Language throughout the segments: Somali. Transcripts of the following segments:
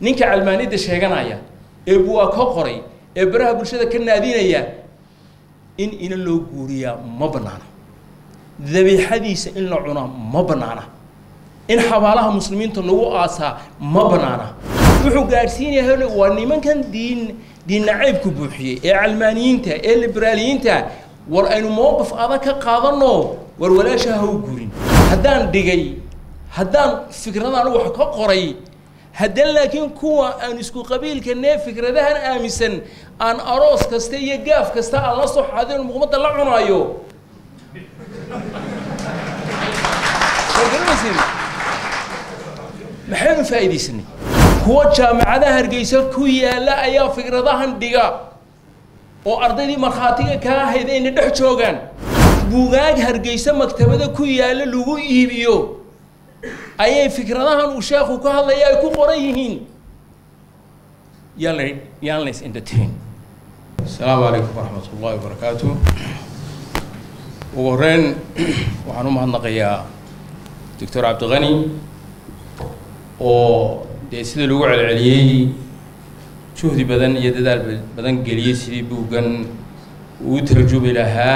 ninka calmaaniyadda sheeganaya ee buwaa ka qoray ee baraha bulshada ka naadinaya in ina loo guuriyaa ma bannaana dabiixadiisa in la cunaa ma bannaana in xabaalaha muslimiinta lagu aasaa ma bannaana wuxuu gaadhsiinayaa waa nimankan diin diin nacaybku buuxiyey ee calmaaniyiinta ee liberaaliyiinta war aynu mowqif adag ka qaadanno war walaasha ha u guurin haddaan dhigay haddaan fikradaan wax ka qoray haddana laakiin kuwa aan isku qabiilka nee fikradahan aaminsan aan aroos kasta iyo gaaf kasta aan la soo xaadin muqmadda la cunaayo maxaynu faa'iidaysanay kuwa jaamacadaha hargeysa ku yaalla ayaa fikradahan dhiga oo ardaydii markhaatiga kaa ahayd ayna dhex joogaan buugaag hargeysa maktabada ku yaalla lagu iibiyo ayay fikradahan uu sheekhu ka hadlaya ay ku qoran yihiin yaan la yaan lays entertain asalaamu calaykum waraxmat ullahi wabarakaatu ugu horreyn waxaan u mahadnaqayaa doctor cabdiqani oo dee sida lagu celceliyey juhdi badan iyo dadaal badan geliyey sidii buuggan uu tarjumi lahaa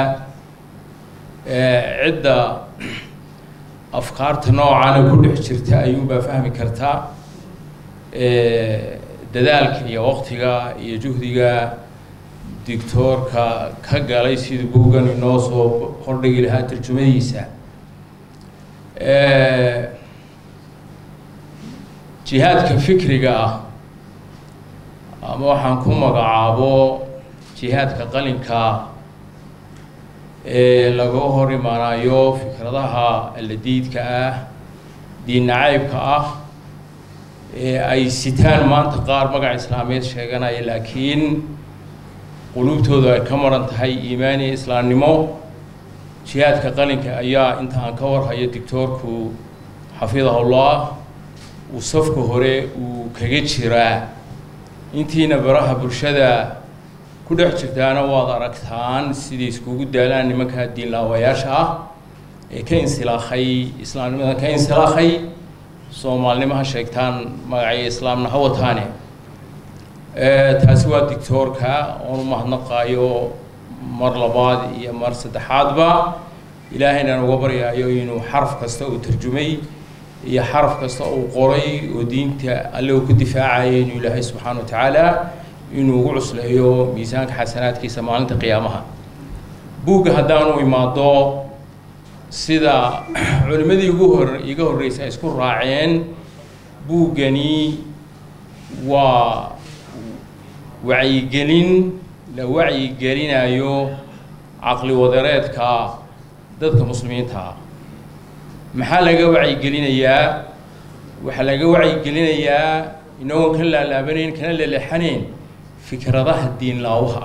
cidda afkaarta noocana ku dhex jirta ayuunbaa fahmi kartaa dadaalka iyo waqtiga iyo juhdiga dictoorka ka galay sidii buuggan inoo soo hordhigi lahaa tarjumadiisa jihaadka fikriga ah ama waxaan ku magacaabo jihaadka qalinka ee laga hor imaanayo fikradaha alladiidka ah diin nacaybka ah ee ay sitaan maanta qaar magac islaameed sheeganaya laakiin quluubtoodu ay ka maran tahay iimaan iyo islaamnimo jihaadka qalinka ayaa inta aan ka warhayo dictoorku xafidahullah uu safka hore uu kaga jiraa intiina baraha bulshada ku dhex jirtaana waad aragtaan siday iskugu daalaan nimanka diinlaawayaasha ah ee ka insilaakhay islaamnimada ka insilaakhay soomaalnimo ha sheegtaan magacyo islaamna ha wataane taasi waa dictoorka oon u mahadnaqaayo mar labaad iyo mar saddexaadba ilaahaynan uga baryaayo inuu xaraf kasta uu tarjumay iyo xaraf kasta uu qoray oo diinta alle uu ku difaacaya inuu ilaahay subxaana wa tacaala inuu ugu cusleeyo miisaanka xasanaadkiisa maalinta qiyaamaha buugga haddaanu imaado sida culimmadii ugu hor iga horreysay ay isku raaceen buuggani waa wacyigelin la wacyigelinayo caqli wadareedka dadka muslimiinta ah maxaa laga wacyigelinayaa waxaa laga wacyigelinayaa inagoon ka laalaabanayn kana leleexanayn fikradaha diinlaawaha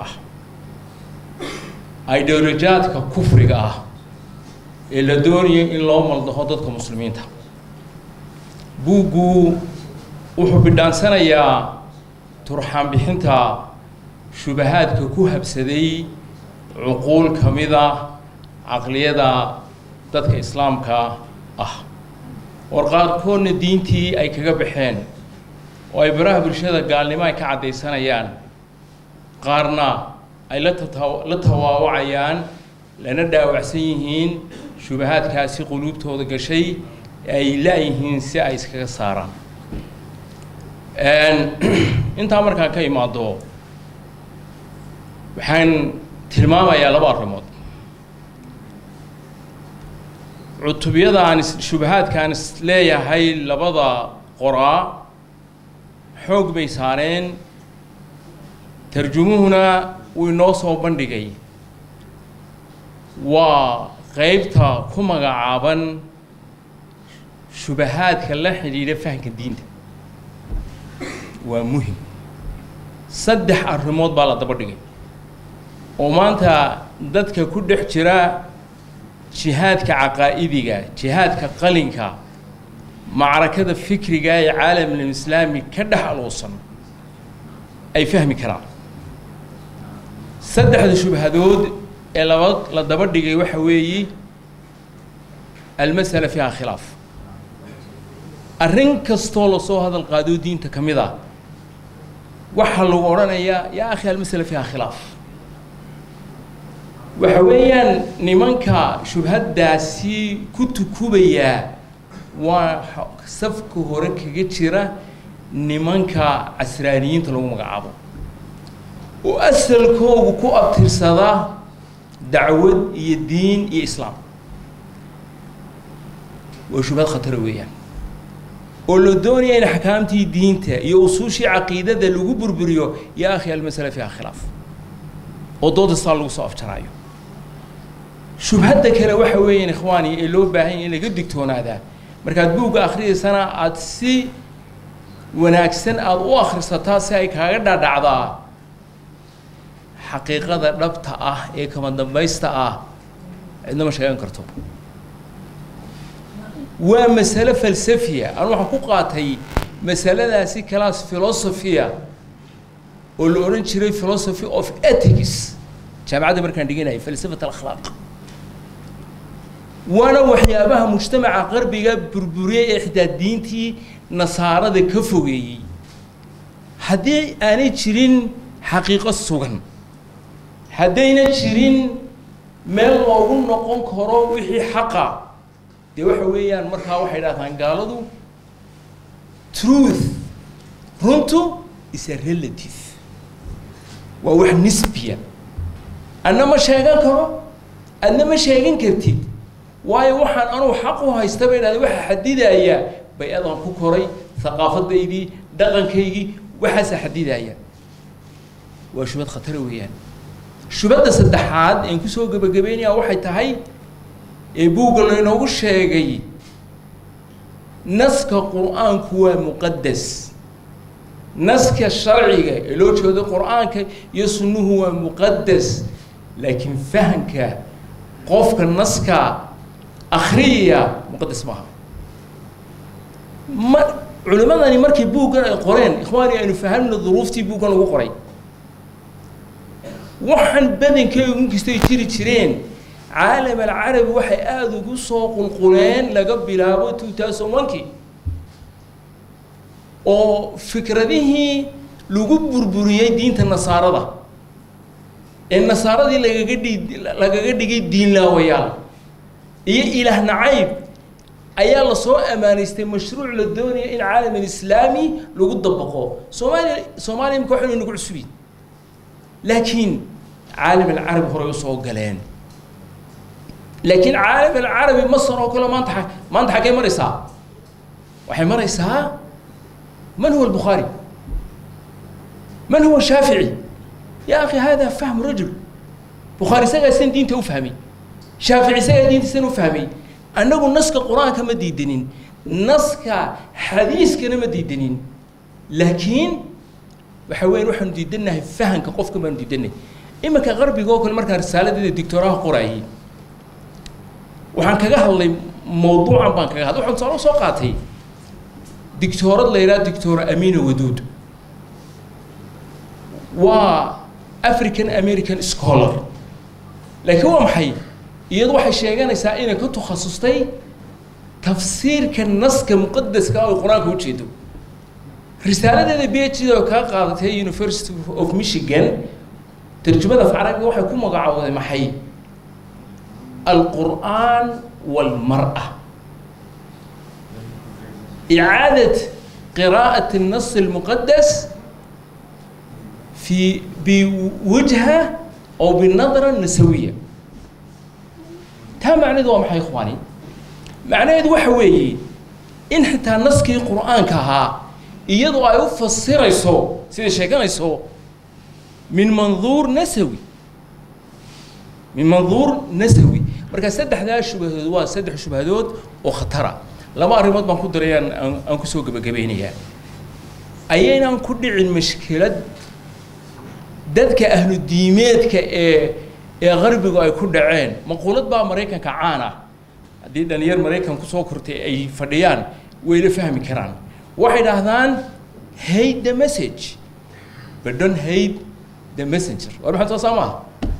ah ideolojaadka kufriga ah ee la doonayo in loo maldaho dadka muslimiinta buuggu wuxuu bidhaansanayaa turxaan bixinta shubahaadka ku habsaday cuquul ka mida caqliyada dadka islaamka ah war qaarkoodna diintii ay kaga baxeen oo ay baraha bulshada gaalnimo ay ka caddaysanayaan qaarna ay la tata la tawaawacayaan lana dhaawacsan yihiin shubahaadkaasi quluubtooda gashay ay la-yihiin si ay iskaga saaraan intaa markaan ka imaado waxaan tilmaamayaa laba arrimood cutubyada aan shubahaadka aan is leeyahay labada qoraa xoog bay saareen tarjumuhuna wuu inoo soo bandhigay waa qeybta ku magacaaban shubahaadka la xidhiidha fahamka diinta waa muhim saddex arrimood baa la daba dhigay oo maanta dadka ku dhex jira jihaadka caqaa'idiga jihaadka qalinka macrakada fikriga ee caalamlislaami ka dhex aluusan ay fahmi karaan saddexda shubhadood ee laba la daba dhigay waxa weeyi almasala fiiha khilaaf arrin kastoo lasoo hadal qaado diinta ka mid a waxaa lagu odhanayaa yaa akhi almasala fiiha khilaaf waxa weeyaan nimanka shubhaddaasi ku tukubayaa waa safka hore kaga jira nimanka casraaniyiinta lagu magacaabo oo asalkoogu ku abtirsada dacwad iyo diin iyo islaam waa shubhad khatara weeyaan oo la doonaya in axkaamtii diinta iyo usuushii caqiidada lagu burburiyo yaa akhi almasala fiiha khilaaf oo dooda saa lagu soo afjaraayo shubhadda kale waxa weeyaan ikhwaani ee loo baahan yahy in laga digtoonaadaa markaad buugga akhriyaysana aada si wanaagsan aada u akhrisataa si ay kaaga dhadhacdaa xaqiiqada dhabta ah ee kama dambaysta ah cidna ma sheegan karto waa masale falsafiya anu waxaan ku qaatay masaladaasi class philosophia oo la odhan jiray philosophy of ethics jaamacadda markaan dhiganayay falsafat alakhlaaq waana waxyaabaha mujtamaca qarbiga burburiyey ee xitaa diintii nasaarada ka fogeeyey haddii aanay jirin xaqiiqo sugan haddayna jirin meel loogu noqon karo wixii xaqa dee waxa weeyaan markaa waxay dhahdaan gaaladu truth runtu is a relative waa wax nisbiya adna ma sheegan karo adna ma sheegan kartid waayo waxaan anugu xaq u haysta bay dhahda waxa xadidaya bay-adan ku koray haqaafadaydii dhaqankaygii waxaasa xadidaya waa shubad khatara weeyaan shubadda saddexaad een kusoo gebagabeynaya waxay tahay ee buugga laynoogu sheegay naska qur-aanku waa muqadas naska sharciga ee loo jeedo qur-aanka iyo sunnuhu waa muqadas laakiin fahamka qofka naska akriyaya muqadas maaha ma culimadani markay buuggan ay qoreen ikhwaani aynu fahamna duruuftii buuggan lagu qoray waxaan badankeygu inkastay jiri jireen caalam alcarabi waxay aada ugu soo qulquleen laga bilaabo two thousand one-kii oo fikradihii lagu burburiyey diinta nasaarada ee nasaaradii lagaga dhi lagaga dhigay diinlaawayaal iyo ilaah nacayb ayaa lasoo ammaanaystay mashruuc la doonaya in caalam alislaami lagu dabaqo soomaaliya soomaaliya imika waxaynu nagu cusubiin laakiin caalam alcarabi horey usoo galeen laakiin caalam alcarabi masar oo kale maanta maanta xaggee maraysaa waxay maraysaa man huwa albukhaari man huwa shaafici ya akhi hada fahmu rajul bukhaari isagaa sidan diinta u fahmay shaafici isagaa diinta sidan u fahmay annagu naska qur-aanka ma diidanin naska xadiiskana ma diidanin laakiin waxa weyan waxaanu diidanahay fahamka qofka baanu diidanay iminka qarbiga oo kale markaan risaaladeeda dictooraha qorayay waxaan kaga hadlay mawduucan baan kaga hadlay waxaan tusaale soo qaatay dictoorad la yidhaha dictora amina waduud waa african american scholar laakiin waa maxay iyadu waxay sheeganaysaa inay ka takhasustay tafsiirka naska muqadaska oo qur-aanka ujeedo risaaladeeda b h d oo kaa qaadatay university of michigan tarjumada af carabiga waxay ku magacaawday maxay alqur'aan walmar-a إعادة قراءة النص المقدس في بوجهة أو بالنظرة النسوية تا معنى ذو محي إخواني معنى ذو حوي إن حتى نسكي قرآن كها يدو أيو فسر يسو سيدي شيكان يسو من منظور نسوي من منظور نسوي مركز سدح ذا شبهدود سدح شبهدود وخطرة laba arrimood baan ku darayaan aan aan kusoo gebagabeynayaa ayaynaan ku dhicin mashkilad dadka ahlu diimeedka ee ee qarbigu ay ku dhaceen maquulad baa maraykanka caan ah haddii dhalinyar maraykan kusoo kortay ay fadhiyaan wayla fahmi karaan waxay dhahdaan hate the message but don't hate the messenger war maxaa soo maaha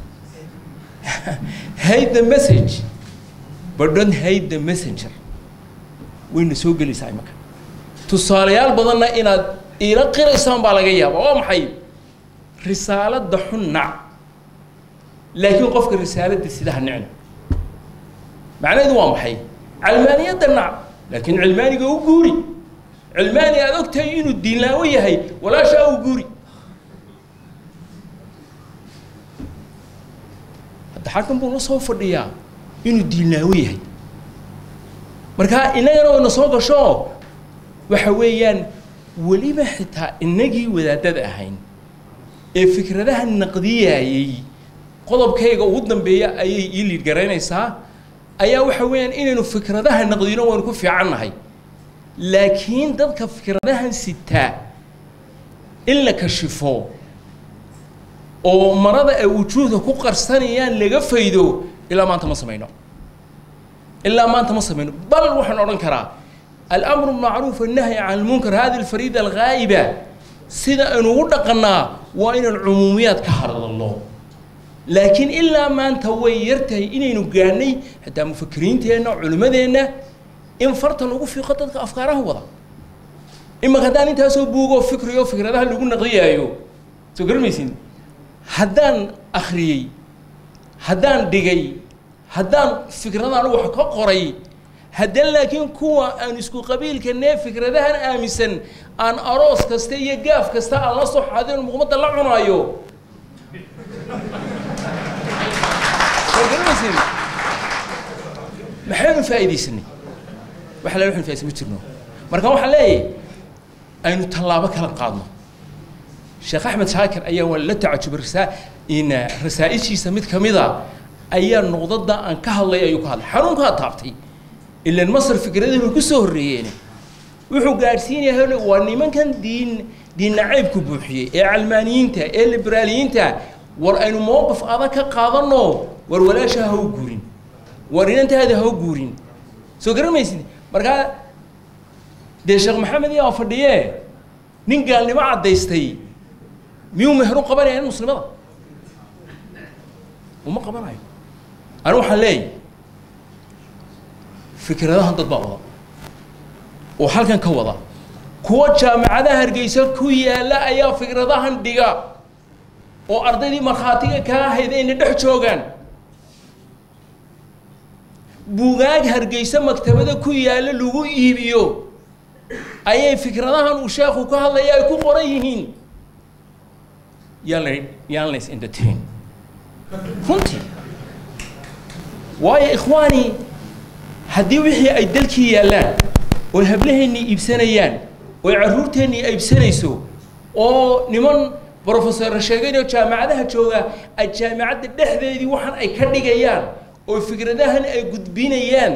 hate the message but don't hate the messenger wayna soo gelaysaa imanka tusaalayaal badanna inaad iila qiraysaan baa laga yaabaa waa maxay risaaladda xun nac laakiin qofka risaaladda sidaha nicna macnaheedu waa maxay calmaaniyadda nac laakiin cilmaaniga u guuri cilmaani aad og tahay inuu diinlaawo yahay walaashaa u guuri hadda xakan buu la soo fadhiyaa inuu diinlaawo yahay markaa innagana wayna soo gasho waxa weeyaan weliba xitaa innagii wadaadada ahayn ee fikradaha naqdiyayey qodobkayga ugu dambeeya ayay ii liid garaynaysaa ayaa waxa weeyaan inaynu fikradaha naqdino waynu ku fiicannahay laakiin dadka fikradahan sitaa in la kashifo oo marada ay wujuuhda ku qarsanayaan laga faydo ilaa maanta ma samayno ilaa maanta ma samayno bal waxaan odhan karaa alamru macruuf annahyi can almunkar hadi alfariida alghaa'iba sida aynu ugu dhaqannaa waa inaan cumuumiyaad ka hadalno laakiin ilaa maanta way yar tahay inaynu gaadhnay xitaa mufakiriinteenna culimmadeenna in farta lagu fiiqo dadka afkaaraha wada imaka haddaan intaasoo buugoo fikriyo fikradaha lagu naqdiyaayo soo garmaysin haddaan akhriyey haddaan dhigay haddaan fikradaan wax ka qoray haddana laakiin kuwa aan isku qabiilka nee fikradahan aaminsan aan aroos kasta iyo gaaf kasta aan la soo xadin muqmadda la cunaayo soo garmaysin maxaynu faa'iidaysanay waxa la waxaynu faa'iidaysan ma jirno marka waxaan leeyahay aynu tallaabo kala qaadno sheekh axmed shaakir ayaa waa la tacajubay rasaa in rasaa'ishiisa mid ka mid a ayaa noqdada aan ka hadlay ayuu ka hadlay xanuunkaa taabtay ilan masar fikradihii bay ku soo horreeyeen wuxuu gaadhsiinayaa waa nimankan diin diin nacaybku buuxiyey ee calmaaniyiinta ee liberaaliyiinta war aynu mowqif adag ka qaadanno war walaasha ha u guurin war inantaada ha u guurin soo garamaysid markaa dee sheekh maxamed yaa fadhiye nin gaalnimo caddaystay miyuu meheru qabanaya in muslimada uma qabanayo ani waxaan leeyahy fikradahan dad baa wada oo halkan ka wada kuwa jaamacadaha hargeysa ku yaalla ayaa fikradahan dhiga oo ardaydii markhaatiga kaa ahayd ayna dhex joogaan buugaag hargeysa maktabada ku yaalla lagu iibiyo ayay fikradahan uu sheekhu ka hadlaya ay ku qoran yihiin yaan la yaan lays entertain runtii waayo ikhwaani haddii wixii ay dalkii yaallaan oo hablaheennii iibsanayaan oo carruurteennii iibsanayso oo niman brofesor sheegayoo jaamacadaha jooga ay jaamacadda dhexdeedii waxaan ay ka dhigayaan oo fikradahan ay gudbinayaan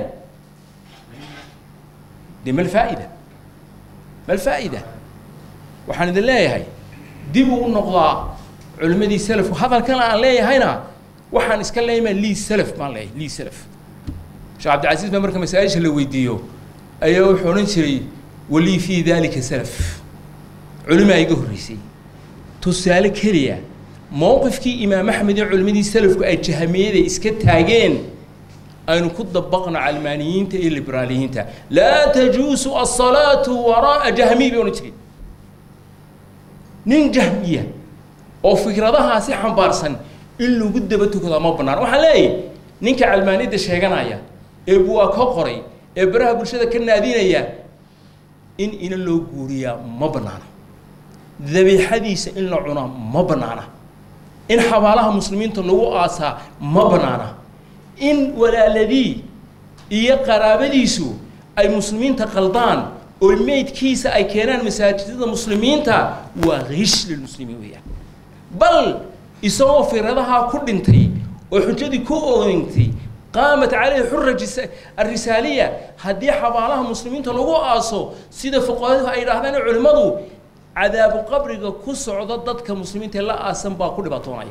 dee mal faa'ida mal faa'ida waxaan idin leeyahay dib ugu noqdaa culimmadii salafku hadalkan aan leeyahayna waxaan iska leeyamaa lii salaf baan leeyahay lii salaf sheekh cabdilcasiis baa marka masaa-isha la weydiiyo ayaa wuxuu odhan jiray walii fii daalika salaf culimaa iga horreysay tusaale keliya mowqifkii imaam axmed iyo culimmadii salafku ay jahamiyada iska taageen aynu ku dabaqno calmaaniyiinta iyo liberaaliyiinta laa tajuusu asalaatu waraa'a jahmiy bay odhan jireen nin jahmiya oo fikradahaasi xambaarsan in lagu daba tukado ma bannaan waxaan leeyahy ninka calmaaniyadda sheeganaya ee buwaa ka qoray ee baraha bulshada ka naadinaya in ina loo guuriyaa ma bannaana dabiixadiisa in la cunaa ma bannaana in xabaalaha muslimiinta lagu aasaa ma bannaana in walaaladii iyo qaraabadiisu ay muslimiinta qaldaan oo meydkiisa ay keenaan masaajidada muslimiinta waa hish lilmuslimiin weeyaan bal isagoo firadahaa ku dhintay oo xujadii ku oogintay qaamat calayhi xura arisaaliya haddii xabaalaha muslimiinta lagu aaso sida fuqahadu ay yidhaahdaan culimmadu cadaabu qabriga ku socda dadka muslimiinta la aasan baa ku dhibaatoonaya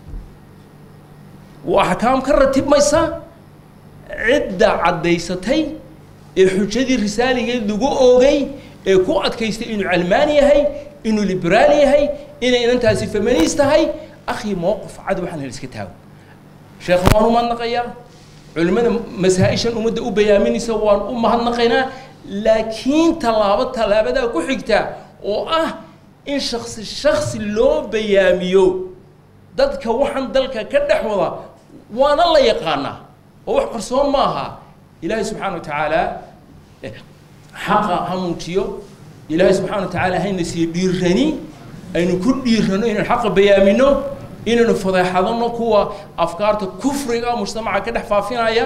waa axkaam ka ratibmaysa cidda caddaysatay ee xujadii risaaligeed lagu oogay ee ku adkaystay inuu calmaan yahay inuu liberaal yahay inay inantaasi feminist tahay akhi mowqif cad waxaan hel iska taago sheekha waan u mahadnaqayaa culimmada masaa-ishan ummadda u bayaaminaysa waan u mahadnaqaynaa laakiin tallaabo tallaabadaa ku xigta oo ah in shaksi shaksi loo bayaamiyo dadka waxaan dalka ka dhex wada waana la yaqaanaa oo wax qarsoon ma aha ilaahay subxaana wa tacaala xaqa ha muujiyo ilaahay subxaana wa tacaala hayna siiyo dhiirani aynu ku dhiirano inaynu xaqa bayaamino inaynu fadeexadano kuwa afkaarta kufriga mujtamaca ka dhex faafinaya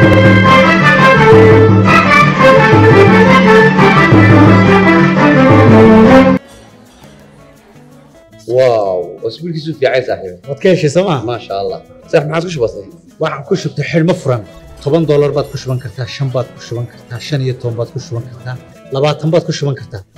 واو اسبوعك في عايز صاحبي waad ka heshay sooma ما شاء الله صح ما عاد كش بسيط waxaan ku shubtay xidhmo furan toban doolar baad ku shuban kartaa shan baad ku shuban kartaa shan iyo toban baad ku shuban kartaa labaatan baad ku shuban kartaa